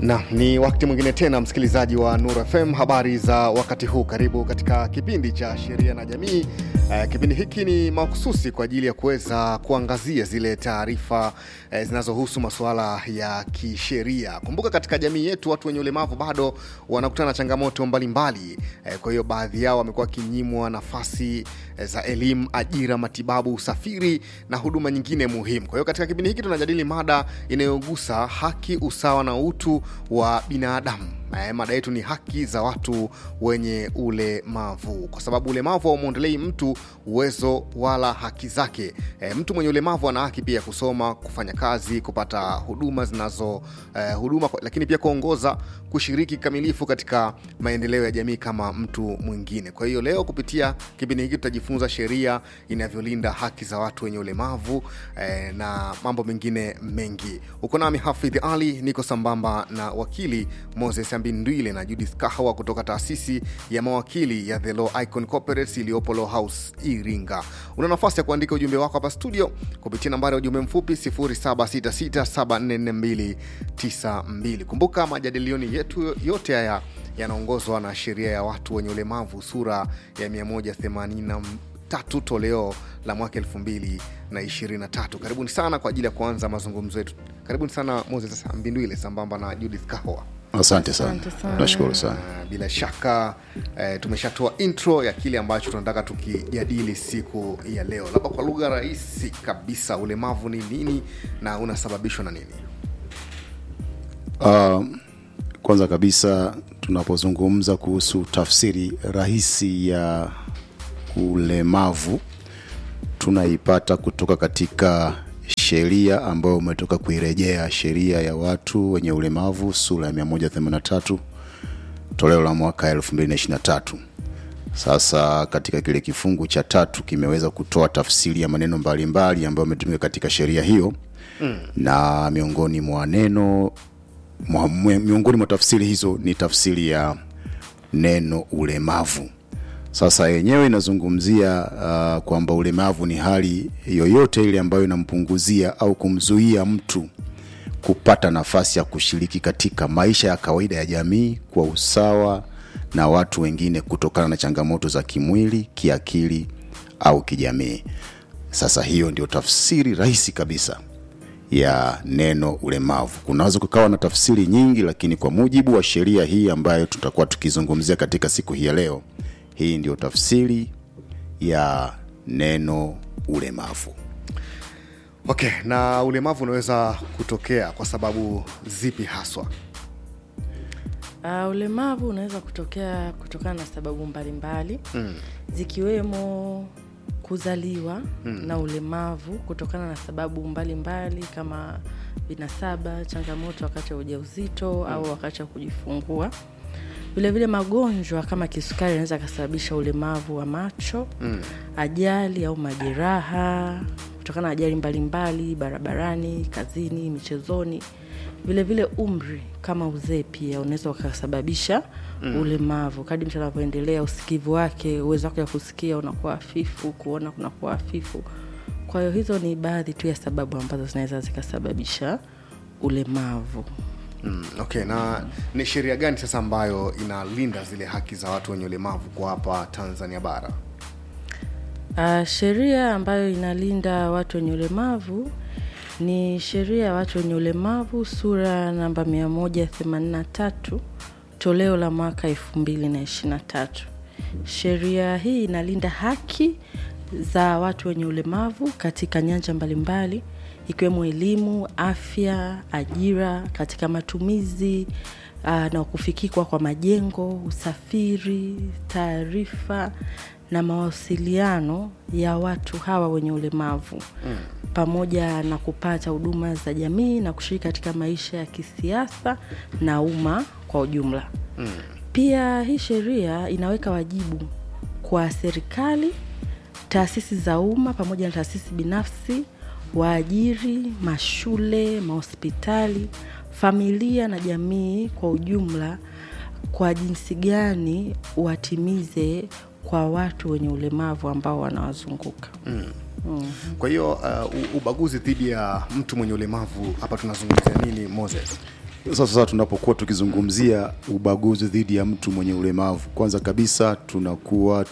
na ni wakati mwingine tena msikilizaji wa Nur FM, habari za wakati huu. Karibu katika kipindi cha sheria na jamii. Uh, kipindi hiki ni mahususi kwa ajili ya kuweza kuangazia zile taarifa uh, zinazohusu masuala ya kisheria. Kumbuka katika jamii yetu watu wenye ulemavu bado wanakutana na changamoto mbalimbali uh, kwa hiyo baadhi yao wamekuwa wakinyimwa nafasi uh, za elimu, ajira, matibabu, usafiri na huduma nyingine muhimu. Kwa hiyo katika kipindi hiki tunajadili mada inayogusa haki, usawa na utu wa binadamu. Eh, mada yetu ni haki za watu wenye ulemavu, kwa sababu ulemavu haumwondelei mtu uwezo wala haki zake. Eh, mtu mwenye ulemavu ana haki pia ya kusoma, kufanya kazi, kupata huduma zinazo eh, huduma, lakini pia kuongoza, kushiriki kikamilifu katika maendeleo ya jamii kama mtu mwingine. Kwa hiyo leo kupitia kipindi hiki tutajifunza sheria inavyolinda haki za watu wenye ulemavu eh, na mambo mengine mengi. Uko nami Hafidh Ali, niko sambamba na wakili Moses Mbindwile na Judith Kahawa kutoka taasisi ya mawakili ya The Law Icon Corporates iliyopo Law House Iringa. Una nafasi ya kuandika ujumbe wako hapa studio kupitia nambari ya ujumbe mfupi 0766744292. Kumbuka majadilioni yetu yote haya yanaongozwa na sheria ya watu wenye ulemavu sura ya 180 tatu toleo la mwaka 2023. Karibuni sana kwa ajili ya kuanza mazungumzo yetu. Karibuni sana Moses Mbindwile sambamba na Judith Kahoa. Asante sana, nashukuru sana. Uh, bila shaka uh, tumeshatoa intro ya kile ambacho tunataka tukijadili siku ya leo. Labda kwa lugha rahisi kabisa, ulemavu ni nini na unasababishwa na nini? Uh, kwanza kabisa tunapozungumza kuhusu tafsiri rahisi ya ulemavu tunaipata kutoka katika sheria ambayo umetoka kuirejea, sheria ya watu wenye ulemavu sura ya 183 toleo la mwaka 2023. Sasa katika kile kifungu cha tatu kimeweza kutoa tafsiri ya maneno mbalimbali ambayo yametumika katika sheria hiyo mm. na miongoni mwa neno mwa, miongoni mwa tafsiri hizo ni tafsiri ya neno ulemavu. Sasa yenyewe inazungumzia uh, kwamba ulemavu ni hali yoyote ile ambayo inampunguzia au kumzuia mtu kupata nafasi ya kushiriki katika maisha ya kawaida ya jamii kwa usawa na watu wengine kutokana na changamoto za kimwili, kiakili au kijamii. Sasa hiyo ndio tafsiri rahisi kabisa ya neno ulemavu. Kunaweza kukawa na tafsiri nyingi, lakini kwa mujibu wa sheria hii ambayo tutakuwa tukizungumzia katika siku hii ya leo, hii ndio tafsiri ya neno ulemavu. Okay, na ulemavu unaweza kutokea kwa sababu zipi haswa? Uh, ulemavu unaweza kutokea kutokana na sababu mbalimbali mm. zikiwemo kuzaliwa mm. na ulemavu kutokana na sababu mbalimbali mbali, kama vinasaba, changamoto wakati wa ujauzito mm. au wakati wa kujifungua vilevile magonjwa kama kisukari anaweza akasababisha ulemavu wa macho mm. ajali au majeraha kutokana na ajali mbalimbali barabarani kazini michezoni vilevile vile umri kama uzee pia unaweza ukasababisha mm. ulemavu kadi mtu anavyoendelea usikivu wake uwezo wake wa kusikia unakuwa hafifu kuona kunakuwa hafifu kwa hiyo hizo ni baadhi tu ya sababu ambazo zinaweza zikasababisha ulemavu Mm, okay, na ni sheria gani sasa ambayo inalinda zile haki za watu wenye ulemavu kwa hapa Tanzania bara? Uh, sheria ambayo inalinda watu wenye ulemavu ni sheria ya watu wenye ulemavu sura namba 183 toleo la mwaka 2023. Sheria hii inalinda haki za watu wenye ulemavu katika nyanja mbalimbali ikiwemo elimu, afya, ajira, katika matumizi uh, na kufikikwa kwa majengo, usafiri, taarifa na mawasiliano ya watu hawa wenye ulemavu mm. pamoja na kupata huduma za jamii na kushiriki katika maisha ya kisiasa na umma kwa ujumla mm. Pia hii sheria inaweka wajibu kwa serikali, taasisi za umma pamoja na taasisi binafsi waajiri, mashule, mahospitali, familia na jamii kwa ujumla, kwa jinsi gani watimize kwa watu wenye ulemavu ambao wanawazunguka. mm. Mm. Kwa hiyo uh, ubaguzi dhidi ya mtu mwenye ulemavu hapa tunazungumzia nini Moses? sasa tunapokuwa tukizungumzia ubaguzi dhidi ya mtu mwenye ulemavu kwanza kabisa tunakuwa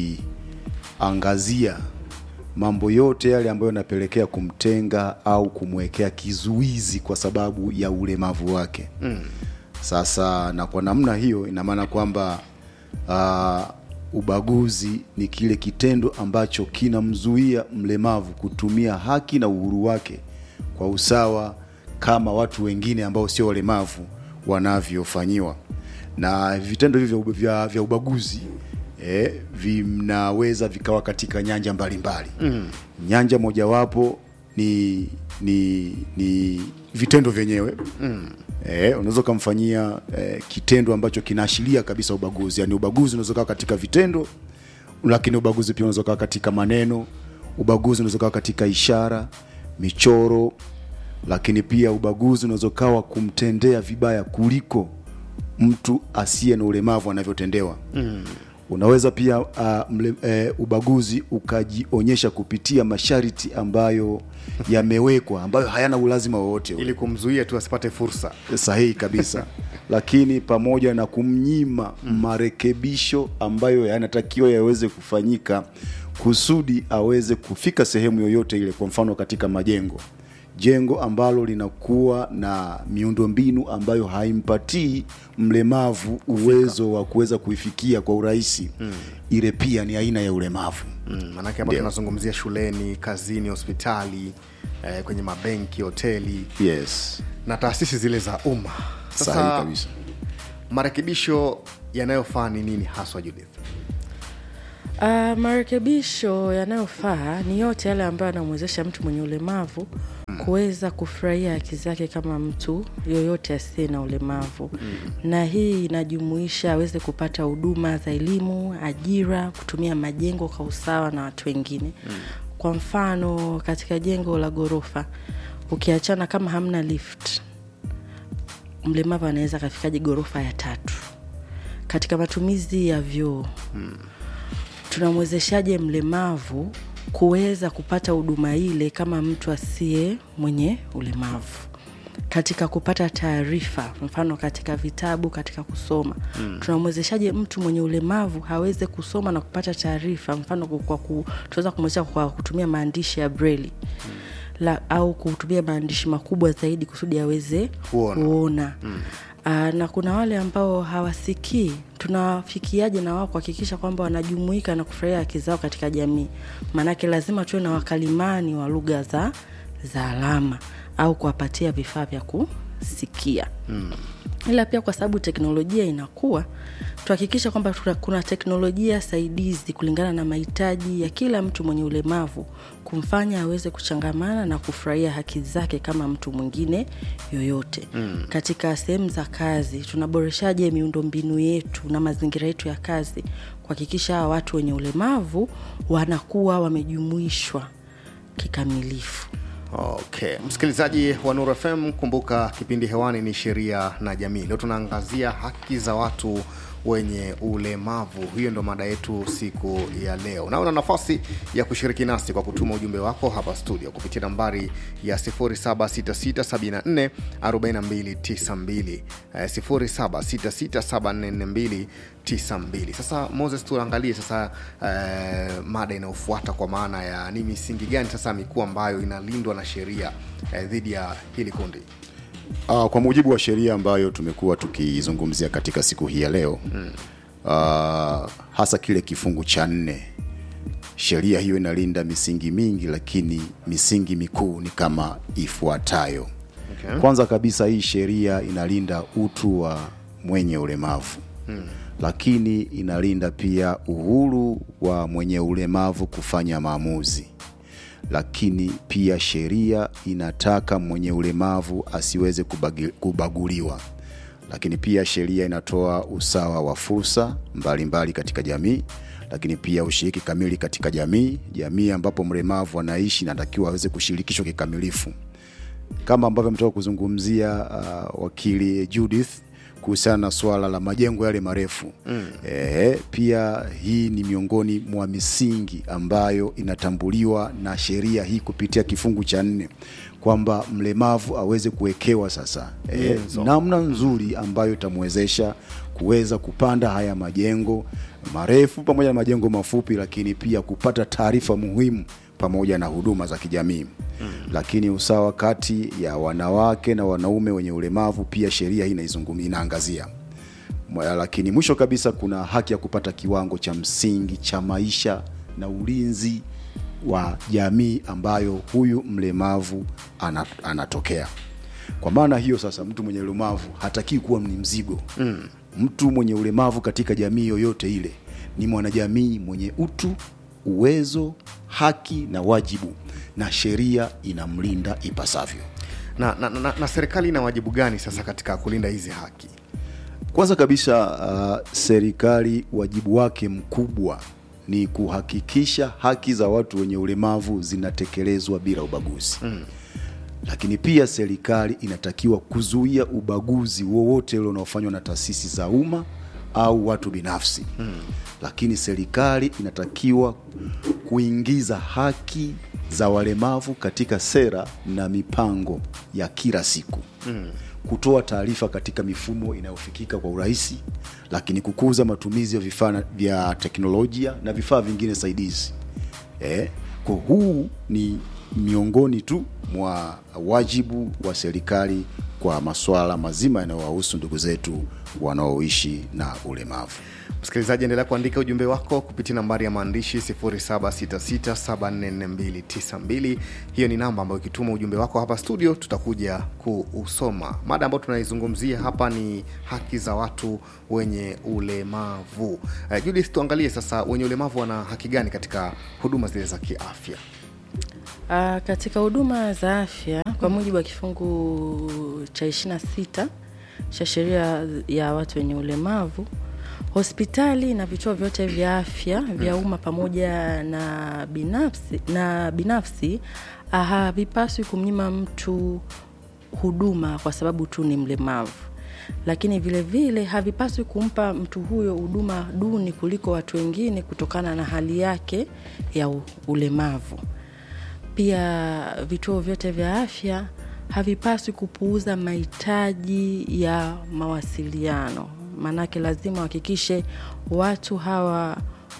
tukiangazia mambo yote yale ambayo yanapelekea kumtenga au kumwekea kizuizi kwa sababu ya ulemavu wake mm. sasa na kwa namna hiyo ina maana kwamba uh, ubaguzi ni kile kitendo ambacho kinamzuia mlemavu kutumia haki na uhuru wake kwa usawa kama watu wengine ambao sio walemavu wanavyofanyiwa na vitendo hivyo vya, vya, vya ubaguzi eh, vinaweza vikawa katika nyanja mbalimbali mm. nyanja mojawapo ni ni ni vitendo vyenyewe mm. eh, unaweza ukamfanyia eh, kitendo ambacho kinaashiria kabisa ubaguzi yaani ubaguzi unaweza ukawa katika vitendo lakini ubaguzi pia unaweza ukawa katika maneno ubaguzi unaweza ukawa katika ishara michoro lakini pia ubaguzi unaweza ukawa kumtendea vibaya kuliko mtu asiye na ulemavu anavyotendewa mm. unaweza pia uh, mle, uh, ubaguzi ukajionyesha kupitia masharti ambayo yamewekwa ambayo hayana ulazima wowote ule ili kumzuia tu asipate fursa sahihi kabisa lakini pamoja na kumnyima marekebisho ambayo yanatakiwa yaweze kufanyika kusudi aweze kufika sehemu yoyote ile kwa mfano katika majengo jengo ambalo linakuwa na miundombinu ambayo haimpatii mlemavu uwezo wa kuweza kuifikia kwa urahisi mm. ile pia ni aina ya ulemavu mm, manake hapa tunazungumzia shuleni kazini hospitali eh, kwenye mabenki hoteli yes na taasisi zile za umma sahihi kabisa marekebisho yanayofaa ni nini haswa judith Uh, marekebisho yanayofaa ni yote yale ambayo yanamwezesha mtu mwenye ulemavu kuweza kufurahia haki zake kama mtu yoyote asiye na ulemavu mm. na hii inajumuisha aweze kupata huduma za elimu ajira kutumia majengo kwa usawa na watu wengine mm. kwa mfano katika jengo la ghorofa ukiachana kama hamna lift mlemavu anaweza akafikaje ghorofa ya tatu katika matumizi ya vyoo mm tunamwezeshaje mlemavu kuweza kupata huduma ile kama mtu asiye mwenye ulemavu katika kupata taarifa mfano katika vitabu katika kusoma mm. tunamwezeshaje mtu mwenye ulemavu haweze kusoma na kupata taarifa mfano kwa ku, tunaweza kumwezesha kwa kutumia maandishi ya breli mm. la, au kutumia maandishi makubwa zaidi kusudi aweze Kuona. kuona. Mm. Aa, na kuna wale ambao hawasikii tunawafikiaje na wao kuhakikisha kwamba wanajumuika na kufurahia haki zao katika jamii maanake lazima tuwe na wakalimani wa lugha za za alama au kuwapatia vifaa vya kusikia mm. ila pia kwa sababu teknolojia inakuwa tuhakikisha kwamba tuna- kuna teknolojia saidizi kulingana na mahitaji ya kila mtu mwenye ulemavu kumfanya aweze kuchangamana na kufurahia haki zake kama mtu mwingine yoyote mm. katika sehemu za kazi tunaboreshaje miundombinu yetu na mazingira yetu ya kazi kuhakikisha hawa watu wenye ulemavu wanakuwa wamejumuishwa kikamilifu okay msikilizaji wa nur fm kumbuka kipindi hewani ni sheria na jamii leo tunaangazia haki za watu wenye ulemavu hiyo ndo mada yetu siku ya leo na una nafasi ya kushiriki nasi kwa kutuma ujumbe wako hapa studio kupitia nambari ya 766744292 eh, 766744292 sasa moses tuangalie sasa eh, mada inayofuata kwa maana ya ni misingi gani sasa mikuu ambayo inalindwa na sheria eh, dhidi ya hili kundi Uh, kwa mujibu wa sheria ambayo tumekuwa tukizungumzia katika siku hii ya leo mm. uh, hasa kile kifungu cha nne sheria hiyo inalinda misingi mingi lakini misingi mikuu ni kama ifuatayo Okay. kwanza kabisa hii sheria inalinda utu wa mwenye ulemavu mm. lakini inalinda pia uhuru wa mwenye ulemavu kufanya maamuzi lakini pia sheria inataka mwenye ulemavu asiweze kubagi, kubaguliwa lakini pia sheria inatoa usawa wa fursa mbalimbali katika jamii lakini pia ushiriki kamili katika jamii jamii ambapo mlemavu anaishi natakiwa aweze kushirikishwa kikamilifu kama ambavyo ametoka kuzungumzia uh, wakili judith kuhusiana na swala la majengo yale marefu mm. e, pia hii ni miongoni mwa misingi ambayo inatambuliwa na sheria hii kupitia kifungu cha nne kwamba mlemavu aweze kuwekewa sasa e, Nyenzo. namna nzuri ambayo itamwezesha kuweza kupanda haya majengo marefu pamoja na majengo mafupi, lakini pia kupata taarifa muhimu pamoja na huduma za kijamii mm. Lakini usawa kati ya wanawake na wanaume wenye ulemavu pia sheria hii inaizungumzia, inaangazia Mwa- lakini mwisho kabisa kuna haki ya kupata kiwango cha msingi cha maisha na ulinzi wa jamii ambayo huyu mlemavu ana, anatokea. Kwa maana hiyo sasa, mtu mwenye ulemavu hatakii kuwa ni mzigo mm. Mtu mwenye ulemavu katika jamii yoyote ile ni mwanajamii mwenye utu, uwezo, haki na wajibu, na sheria inamlinda ipasavyo. na, na, na, na serikali ina wajibu gani sasa katika kulinda hizi haki Kwanza kabisa uh, serikali wajibu wake mkubwa ni kuhakikisha haki za watu wenye ulemavu zinatekelezwa bila ubaguzi mm. Lakini pia serikali inatakiwa kuzuia ubaguzi wowote ule unaofanywa na taasisi za umma au watu binafsi mm. Lakini serikali inatakiwa kuingiza haki za walemavu katika sera na mipango ya kila siku mm. Kutoa taarifa katika mifumo inayofikika kwa urahisi, lakini kukuza matumizi ya vifaa na- vya teknolojia na vifaa vingine saidizi eh, kwa huu ni miongoni tu mwa wajibu wa serikali kwa masuala mazima yanayowahusu ndugu zetu wanaoishi na ulemavu. msikilizaji endelea kuandika ujumbe wako kupitia nambari ya maandishi 0766744292 hiyo ni namba ambayo ikituma ujumbe wako hapa studio tutakuja kuusoma mada ambayo tunaizungumzia hapa ni haki za watu wenye ulemavu uh, judith tuangalie sasa wenye ulemavu wana haki gani katika huduma zile za kiafya Uh, katika huduma za afya kwa mujibu wa kifungu cha 26 cha sheria ya watu wenye ulemavu, hospitali na vituo vyote vya afya vya umma pamoja na binafsi, na binafsi ah, havipaswi kumnyima mtu huduma kwa sababu tu ni mlemavu lakini vile vile havipaswi kumpa mtu huyo huduma duni kuliko watu wengine kutokana na hali yake ya u- ulemavu pia vituo vyote vya afya havipaswi kupuuza mahitaji ya mawasiliano maanake lazima wahakikishe watu hawa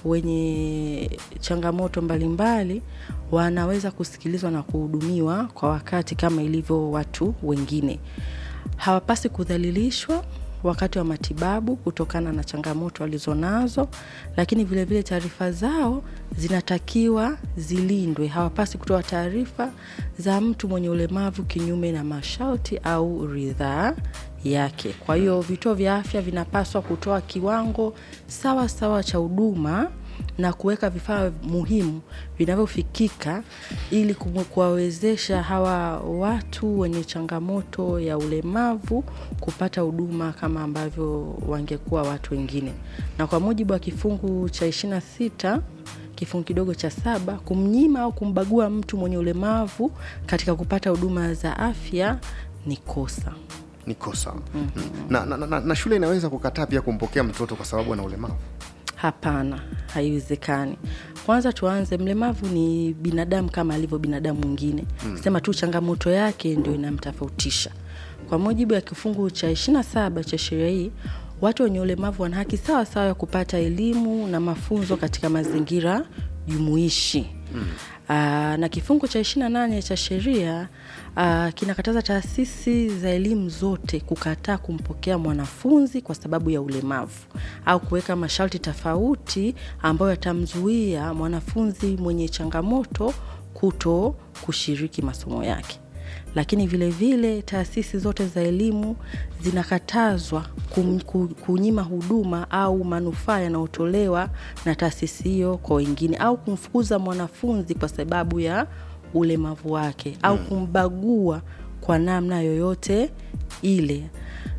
wenye changamoto mbalimbali wanaweza kusikilizwa na kuhudumiwa kwa wakati kama ilivyo watu wengine hawapasi kudhalilishwa wakati wa matibabu kutokana na changamoto walizonazo lakini vilevile taarifa zao zinatakiwa zilindwe hawapasi kutoa taarifa za mtu mwenye ulemavu kinyume na masharti au ridhaa yake kwa hiyo vituo vya afya vinapaswa kutoa kiwango sawa sawa cha huduma na kuweka vifaa muhimu vinavyofikika ili kumu- kuwawezesha hawa watu wenye changamoto ya ulemavu kupata huduma kama ambavyo wangekuwa watu wengine na kwa mujibu wa kifungu cha 26 kifungu kidogo cha saba kumnyima au kumbagua mtu mwenye ulemavu katika kupata huduma za afya ni kosa ni kosa mm-hmm. na, na, na, na shule inaweza kukataa pia kumpokea mtoto kwa sababu ana ulemavu hapana haiwezekani kwanza tuanze mlemavu ni binadamu kama alivyo binadamu mwingine mm. sema tu changamoto yake ndio inamtofautisha kwa mujibu wa kifungu cha 27 cha sheria hii watu wenye ulemavu wana haki sawa sawa ya kupata elimu na mafunzo katika mazingira jumuishi mm. Aa, na kifungu cha 28 cha sheria uh, kinakataza taasisi za elimu zote kukataa kumpokea mwanafunzi kwa sababu ya ulemavu au kuweka masharti tofauti ambayo yatamzuia mwanafunzi mwenye changamoto kuto kushiriki masomo yake lakini vile vile taasisi zote za elimu zinakatazwa kum, ku, kunyima huduma au manufaa yanayotolewa na taasisi hiyo kwa wengine au kumfukuza mwanafunzi kwa sababu ya ulemavu wake au kumbagua kwa namna yoyote ile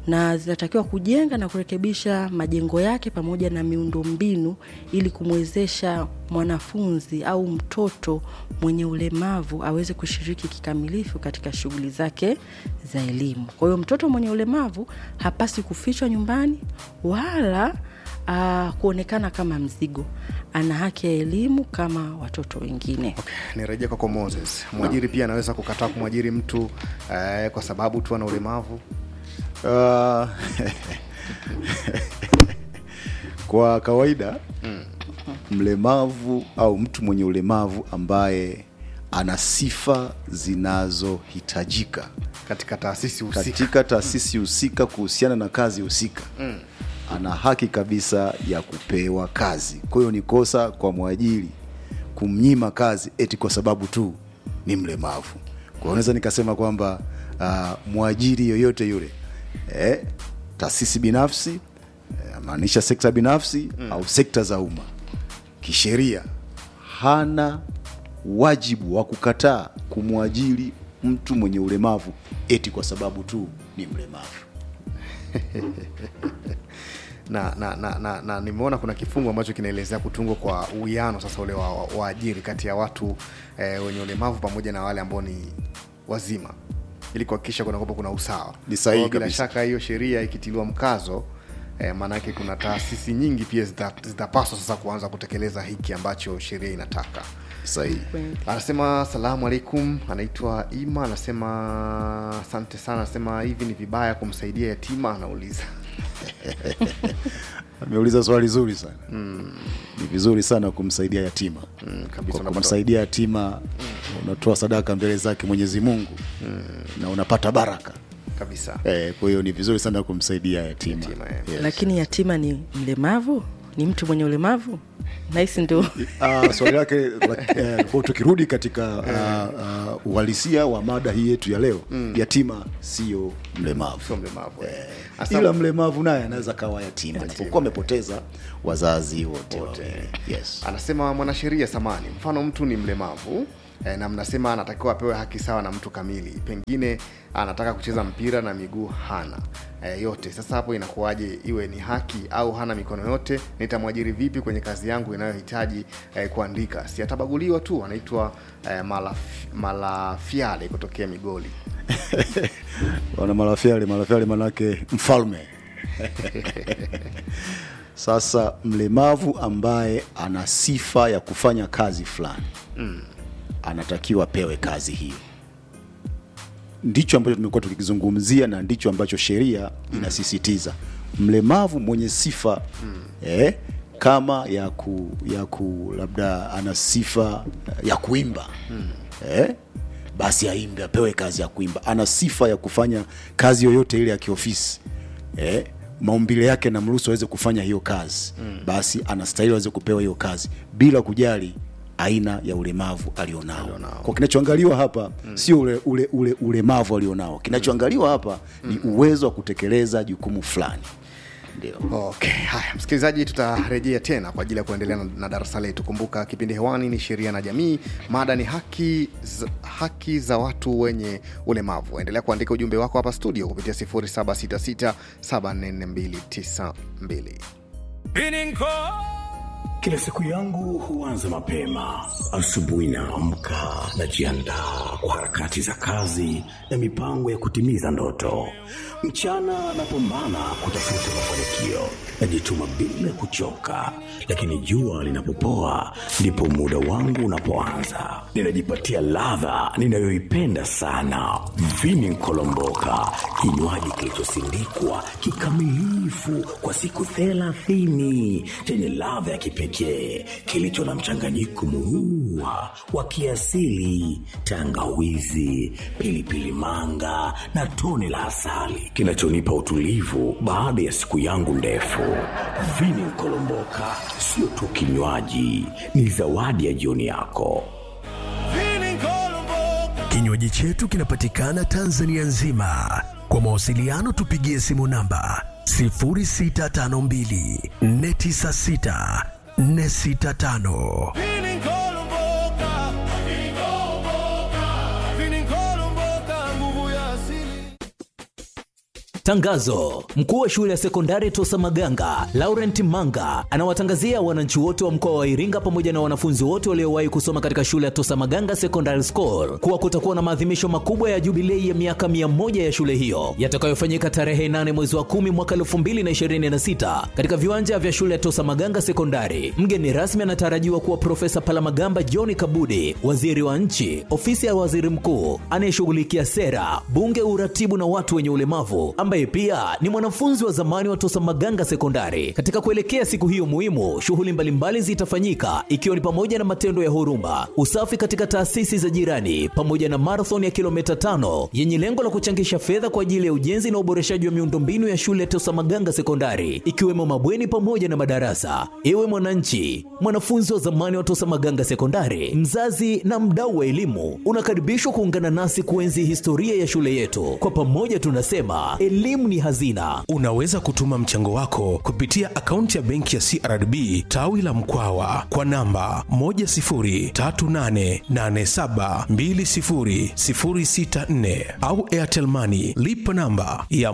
na zinatakiwa kujenga na kurekebisha majengo yake pamoja na miundombinu ili kumwezesha mwanafunzi au mtoto mwenye ulemavu aweze kushiriki kikamilifu katika shughuli zake za elimu. Kwa hiyo mtoto mwenye ulemavu hapasi kufichwa nyumbani wala uh, kuonekana kama mzigo. Ana haki ya elimu kama watoto wengine. Okay, nirejea kwako Moses. Mwajiri pia anaweza kukataa kumwajiri mtu eh, kwa sababu tu ana ulemavu. Uh, kwa kawaida mlemavu au mtu mwenye ulemavu ambaye ana sifa zinazohitajika katika taasisi husika. katika taasisi husika kuhusiana na kazi husika mm. ana haki kabisa ya kupewa kazi kwa hiyo ni kosa kwa mwajiri kumnyima kazi eti kwa sababu tu ni mlemavu kwa hiyo naweza nikasema kwamba uh, mwajiri yoyote yule eh, taasisi binafsi eh, maanisha sekta binafsi mm. au sekta za umma kisheria hana wajibu wa kukataa kumwajiri mtu mwenye ulemavu eti kwa sababu tu ni mlemavu na, na, na, na, na nimeona kuna kifungu ambacho kinaelezea kutungwa kwa uwiano sasa ule wa wa- waajiri kati ya watu eh, wenye ulemavu pamoja na wale ambao ni wazima ili kuhakikisha kuna kwamba kuna usawa. Ni sahihi Kwa hiyo bila kabisa. shaka hiyo sheria ikitiliwa mkazo eh, maanake kuna taasisi nyingi pia zita- zitapaswa sasa kuanza kutekeleza hiki ambacho sheria inataka. sahihi Anasema salamu alaikum, anaitwa Ima, anasema asante sana, anasema hivi ni vibaya kumsaidia yatima, anauliza ameuliza swali zuri sana mm. ni vizuri sana kumsaidia yatima mm, kabisa kwa unapata kumsaidia yatima unatoa sadaka mbele zake mwenyezi mungu mm. na unapata baraka kabisa eh, kwa hiyo ni vizuri sana kumsaidia yatima, Yatima, eh. yes. Lakini yatima ni mlemavu, ni mtu mwenye ulemavu, nahisi ndo Ah, swali lake la- eh, kwa tukirudi katika ah, ah, uhalisia wa mada hii yetu ya leo yatima sio mlemavu sio mlemavu eh. ila Asa, mlemavu naye anaweza kawa yatima japokuwa amepoteza wazazi wote wawili. yes. anasema mwanasheria samani, mfano mtu ni mlemavu eh, na mnasema anatakiwa apewe haki sawa na mtu kamili, pengine anataka kucheza mpira na miguu hana eh, yote. Sasa hapo inakuwaje iwe ni haki au hana mikono yote? Nitamwajiri vipi kwenye kazi yangu inayohitaji eh, kuandika? Si atabaguliwa tu? Anaitwa eh, Malaf, Malafiale kutokea Migoli. wana marafiali marafiali manake mfalme sasa mlemavu ambaye ana sifa ya kufanya kazi fulani mm. anatakiwa apewe kazi hiyo ndicho ambacho tumekuwa tukikizungumzia na ndicho ambacho sheria inasisitiza mlemavu mwenye sifa mm. eh, kama ya ku, ya ku labda ana sifa ya kuimba mm. eh, basi aimbe apewe kazi ya kuimba ana sifa ya kufanya kazi yoyote ile ya kiofisi eh, maumbile yake namruhusu aweze kufanya hiyo kazi mm. basi anastahili aweze kupewa hiyo kazi bila kujali aina ya ulemavu alionao kwa kinachoangaliwa hapa mm. sio ule, ule, ule ulemavu alionao kinachoangaliwa hapa mm. ni uwezo wa kutekeleza jukumu fulani ndio Okay, haya msikilizaji, tutarejea tena kwa ajili ya kuendelea na, na darasa letu. Kumbuka kipindi hewani ni sheria na jamii, mada ni haki za, haki za watu wenye ulemavu. Endelea kuandika ujumbe wako hapa studio kupitia 0766744292. Kila siku yangu huanza mapema. Asubuhi naamka, najiandaa kwa harakati za kazi na mipango ya kutimiza ndoto. Mchana napambana kutafuta mafanikio, najituma bila kuchoka, lakini jua linapopoa ndipo muda wangu unapoanza. Ninajipatia ladha ninayoipenda sana, vini nkolomboka, kinywaji kilichosindikwa kikamilifu kwa siku thelathini chenye ladha ya kipekee kilicho na mchanganyiko murua wa kiasili, tangawizi, pilipili manga na tone la asali kinachonipa utulivu baada ya siku yangu ndefu. Vini Nkolomboka sio tu kinywaji, ni zawadi ya jioni yako. Kinywaji chetu kinapatikana Tanzania nzima. Kwa mawasiliano tupigie simu namba 0652 496 465. Tangazo: mkuu wa shule ya sekondari Tosa Maganga Laurent Manga anawatangazia wananchi wote wa mkoa wa Iringa pamoja na wanafunzi wote waliowahi kusoma katika shule ya Tosa Maganga Secondary School kuwa kutakuwa na maadhimisho makubwa ya jubilei ya miaka mia moja ya shule hiyo yatakayofanyika tarehe 8 mwezi wa 10 mwaka 2026 katika viwanja vya shule ya Tosa Maganga Sekondari. Mgeni rasmi anatarajiwa kuwa Profesa Palamagamba John Kabudi, waziri wa nchi, ofisi ya waziri mkuu anayeshughulikia sera, bunge, uratibu na watu wenye ulemavu, ambaye pia ni mwanafunzi wa zamani wa Tosa Maganga Sekondari. Katika kuelekea siku hiyo muhimu, shughuli mbalimbali zitafanyika ikiwa ni pamoja na matendo ya huruma, usafi katika taasisi za jirani, pamoja na marathon ya kilomita tano yenye lengo la kuchangisha fedha kwa ajili ya ujenzi na uboreshaji wa miundombinu ya shule ya Tosa Maganga Sekondari, ikiwemo mabweni pamoja na madarasa. Ewe mwananchi, mwanafunzi wa zamani wa Tosa Maganga Sekondari, mzazi na mdau wa elimu, unakaribishwa kuungana nasi kuenzi historia ya shule yetu. Kwa pamoja tunasema elimu ni hazina. Unaweza kutuma mchango wako kupitia akaunti ya benki ya CRDB tawi la Mkwawa kwa namba 10388720064 au Airtel Money lipa namba ya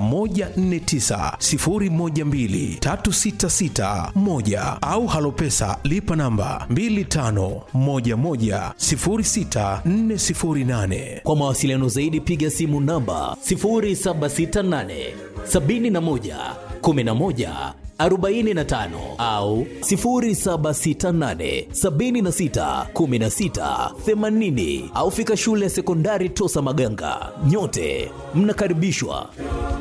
1490123661 au Halopesa lipa namba 25110648. Kwa mawasiliano zaidi piga simu namba 0768 71 11 45 au 0768 76 16 80 au fika shule ya sekondari Tosa Maganga. Nyote mnakaribishwa.